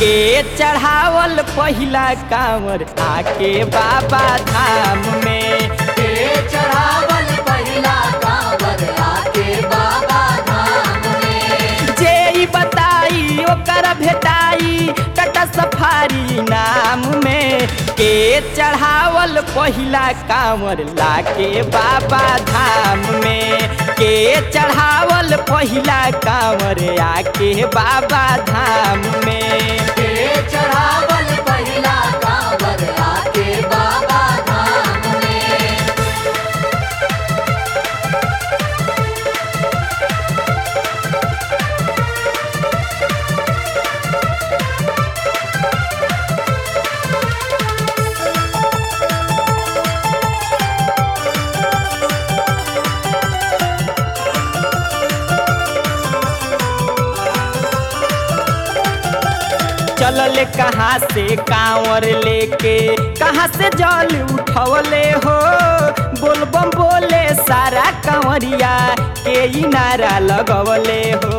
के चढ़ावल पहिला कांवर आके बाबा धाम में के चढ़ावल पहिला कांवर आके बाबा धाम में जे ई बताई ओकर भेटाई टटा सफारी नाम में के चढ़ावल पहिला कांवर लाके बाबा धाम में के चढ़ावल पहिला कांवर आके बाबा धाम में के चढ़ावल पहिला कांवर आके बाबा धाम में चलले कहाँ से कांवर लेके कहाँ से जल उठवले हो बोलबम बोले सारा कांवरिया के ई नारा लगवले हो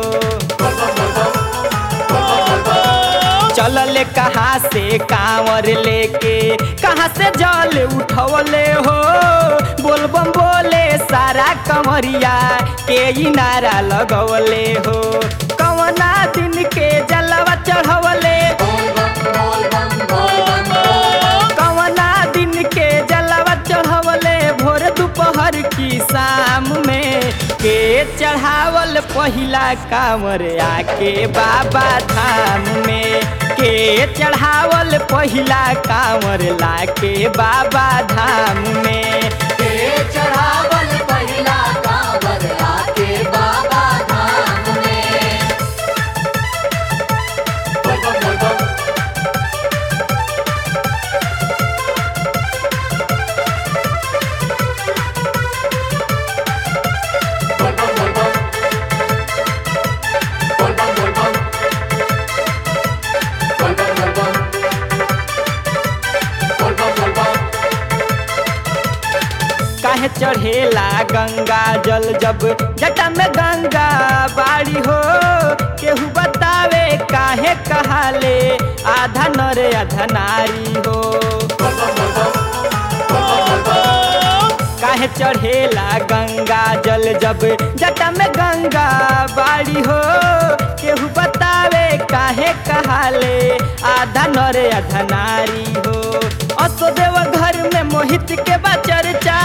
चलले कहाँ से कांवर लेके कहाँ से जल उठवले हो बोलबम बोले सारा कंवरिया के ई नारा लगवले हो कवना दिन के जलवा चढ़वले बोल बम बोल बम बोल बम बोल कवना दिन के जलवा चढ़वले भोर दोपहर की शाम में के चढ़ावल पहिला कांवर आके बाबा धाम में के चढ़ावल पहिला कांवर लाके बाबा धाम में के चढ़ावल पहिला कांवर आके बाबा धाम में बोल बम बोल बम बोल बम बोल बम बोल बम बोल बम बोल बम बोल बम बोल बम बोल बम काहे चढ़ेला गंगा जल जब जटा में गंगा बाड़ी हो केहू बतावे काहे कहाले आधा नर आधा नारी हो काहे चढ़ेला गंगा जल जब जटा में गंगा बाड़ी हो केहू बतावे काहे कहाले आधा नर आधा नारी हो असोदेव घर में मोहित के बा चर्चा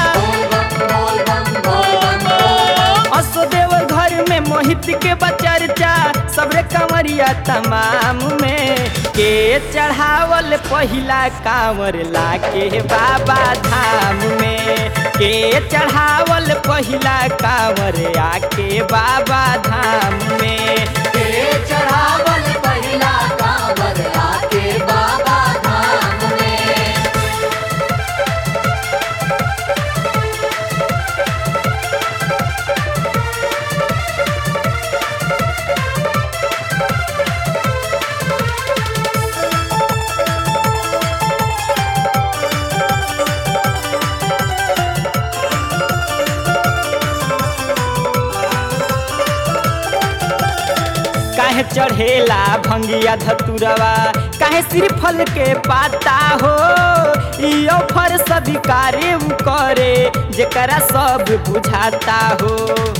असोदेव घर में मोहित के बा चर्चा सबरे कंवरिया तमाम में के चढ़ावल पहिला कांवर लाके बाबा धाम में के चढ़ावल पहिला कांवर आके बाबा धाम में के चढ़ावल पहिला कांवर आके बाबा धाम में काहे चढ़ेला भंगिया धतुरवा काहे श्रीफल के पाता हो ई ऑफर सधिकारे उ करे जेकरा सब बुझाता हो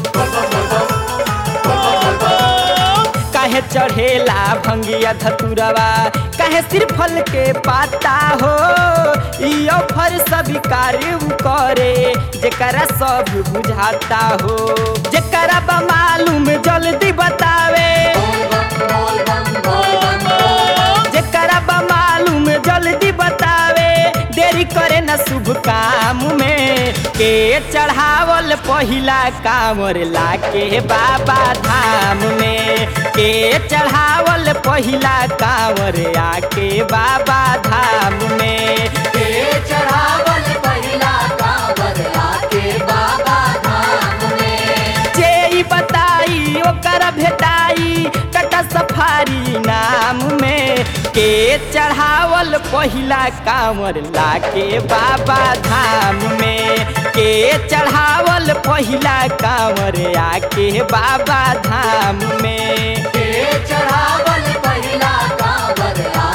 काहे चढ़ेला भंगिया धतुरवा काहे श्रीफल के पाता हो ई ऑफर सधिकारे उ करे जेकरा सब बुझाता हो जेकरा बा मालूम जल्दी बतावे जेकरा बा मालूम जल्दी बतावे देरी करे न शुभ काम में के चढ़ावल पहिला कांवर लाके बाबा धाम में के चढ़ावल पहिला कांवर आके बाबा धाम में के चढ़ावल पहिला कांवर आके बाबा धाम में जे ई बताई ओकर भेटाई टटा सफारी नाम में के चढ़ावल पहिला कांवर लाके बाबा धाम में के चढ़ावल पहिला कांवर आके बाबा धाम में के चढ़ावल पहिला कांवर नर